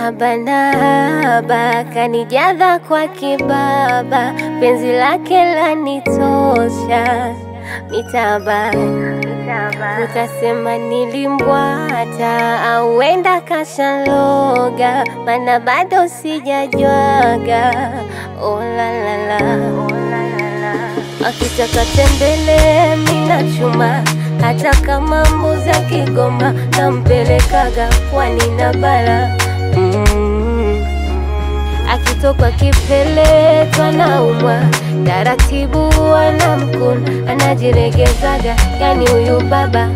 haba na haba kanijaza kwa kibaba, penzi lake lanitosha mitaba utasema nilimbwata au wenda kashaloga, mana bado sijajwaga. Oh la la la, akitaka tembele mina chuma, hata kama mbuzi akigoma nampelekaga pwani na bara mm. Akitoka kipele twanaumwa taratibu, anamkuna anajiregezaga, yani huyu baba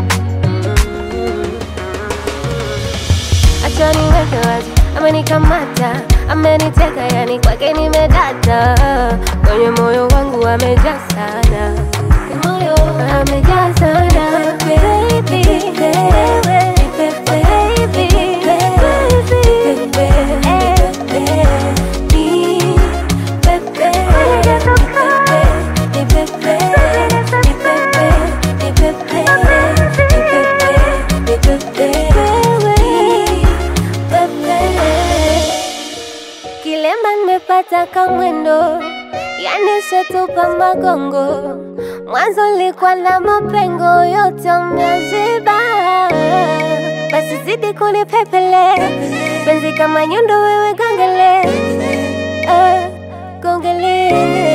acha niweke wazi, amenikamata ameniteka, yani kwake nimedata, kwenye moyo wangu amejaa sana, moyo amejaa sana baby, wewe nipe baby, baby, Kilemba nimepata kamwendo, yani setupa magongo. Mwanzo nilikuwa na mapengo yote umeziba, basi zidi kunipepele penzi kama nyundo, wewe gongele eh, gongele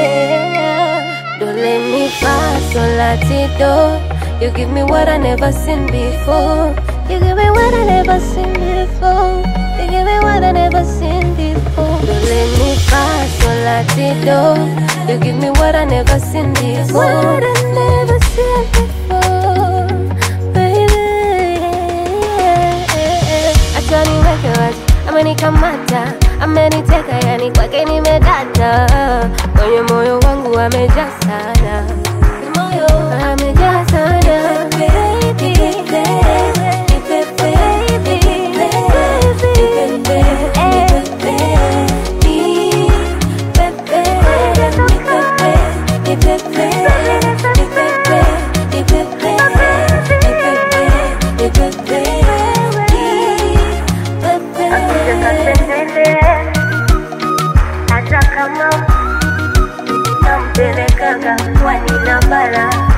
dole mi fa sol la ti do. You give me what I never seen before. You give me what I never seen before. You give me what I never seen before. Do let me fa sol la ti do. You give me what I never seen before. What I never seen before, baby. Acha niweke wazi, amenikamata, ameniteka, yani kwake nimedata, kwenye moyo wangu amejaa sana, moyo amejaa sana, baby, nipe baby, hata kama nampelekaga pwani na bara